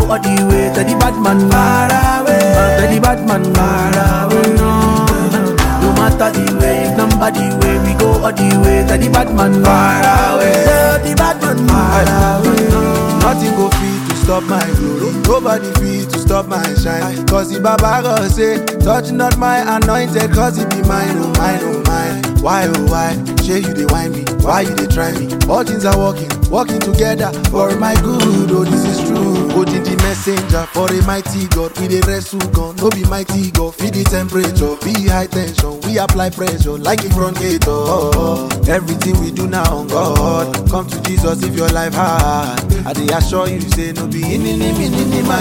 all the way. Tell the bad man far away. Tell the bad man far away. No matter the way, if nobody way, we go all the way. Tell the bad man far away. Tell the bad man far away. Nothing go fit to stop my glory. Nobody fit to stop my shine. Cause the Baba God say, touch not my anointed, cause it be mine, oh mine, oh mine. Why, oh why? Shey you dey whine me? Why you dey try me? All things are working, working together for my good. Oh, this is true. Holding the messenger for a mighty God. We dey wrestle gun, no be mighty God. Feed the temperature, be high tension. We apply pressure like a front gate. Oh, oh. everything we do now on God. Come to Jesus if your life hard. I dey assure you, say no be in in in in in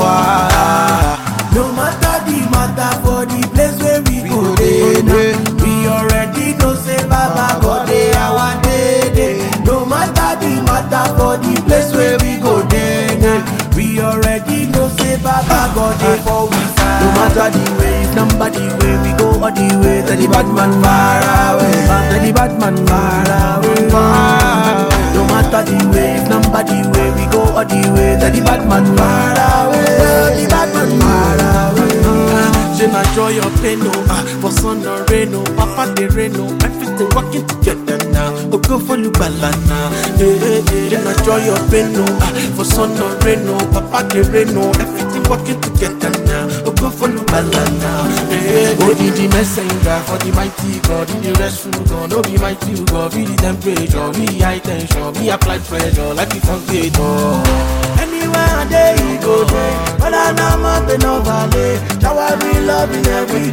No matter the matter for the place where we, We go go dey dey, now. dey. We already know say Baba God dey our day day. No matter the matter for the place where we go dey now. We already know say Baba God dey for we side. No matter the way, if nobody way, we go all the way. Tell the bad man far away. Tell the bad man far away. No matter the way, if nobody way, we go all the way. Tell the bad man far away. Tell the bad man far away. She na joy or pain, no. Ah, for sun or rain, no. Papa de rain, no. Everything working together now. Oh, go for you, balana. Hey, hey, hey. She na joy or pain, no. Ah, for sun or rain, no. Papa de rain, no. Everything working together now. Oh, go for you, balana. Hey, hey, hey. Oh, the, the messenger for the mighty God. In the rescue God, no be mighty God. Be the temperature, be high tension, be applied pressure, like it on Anywhere I day, he go there. But I know mountain no valley. Shower me loving every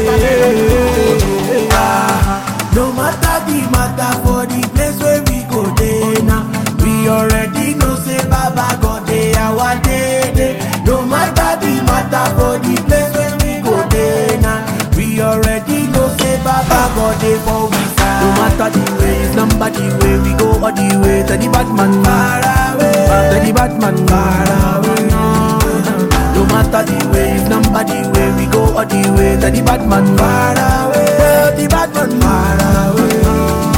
day. Ah, No matter the matter for the place where we go there now. We already know say Baba God dey our day day. No matter the matter for the place where we go there now. We already know say Baba God dey for we side. No matter the way, if nobody way, we go all the way. Tell the bad man far away. Tell the bad man far away. No matter the way, if nobody way, we go all the way. Tell the bad man far away. Tell the bad man far away.